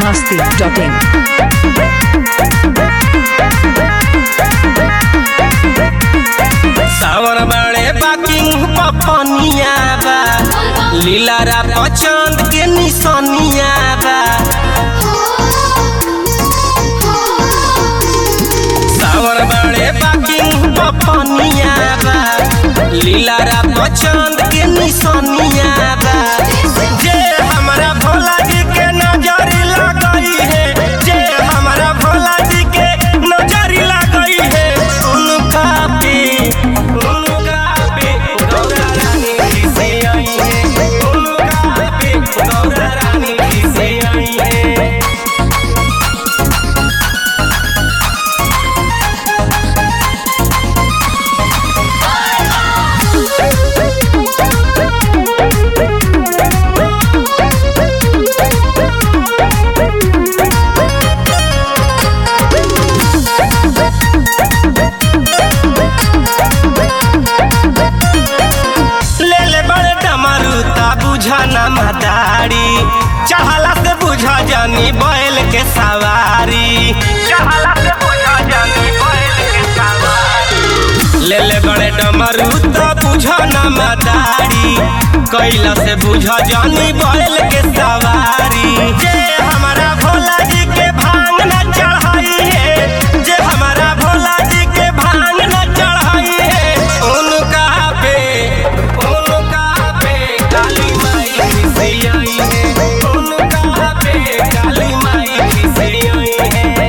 masti.in. सावर बड़े barking पपनिया बा लीलारा पचंद के निशानिया बा सावर बड़े बाकिंग पपनिया बा लीलारा पचंद के निशानिया बा जे हमारा भोला जी के नजर लगई है जे हमारा भोला जी के नजर लगई है उनका पे उनका पे गौरा रानी किसे आई है उनका पे गौरा रानी किसे आई है ले ले बड़े डमरू ता बुझा न मदारी चढ़ला से बुझा जानी बैल के सवारी चढ़ला से बुझा जानी बैल के सवारी ले ले बड़े डमरू ता बुझा न मदारी कैला से बुझा जानी बैल के सवारी जे हमारा भोला जी के भांग न चढ़ाई है जे हमारा भोला जी के भांग न चढ़ाई है उनका पे उनका पे काली माई किसे आई है उनका पे काली माई किसे आई है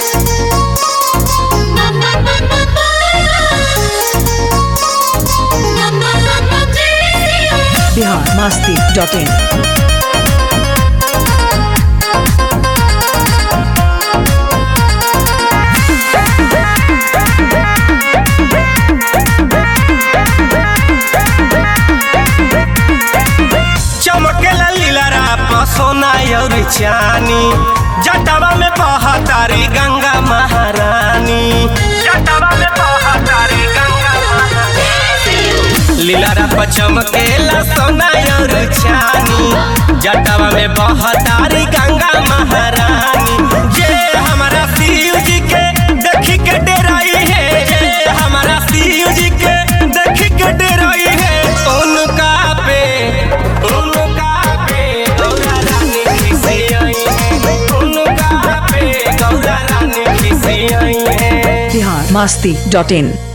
Bihar masti.in. चमकेला लीलारा पसोना और चानी जटवा में बहतारी गंगा महारानी जटवा में बहतारी गंगा महारानी लीलारा पर चमकेला सोना और चानी जटवा में बहतारी गंगा महारानी जे हमारा शिव जी के देखी के डेराई है जे हमारा शिव जी के देखी के डेराई है उनका पे उनका पे गौरा रानी किसे आई है उनका पे गौरा रानी किसे आई है Bihar masti.in.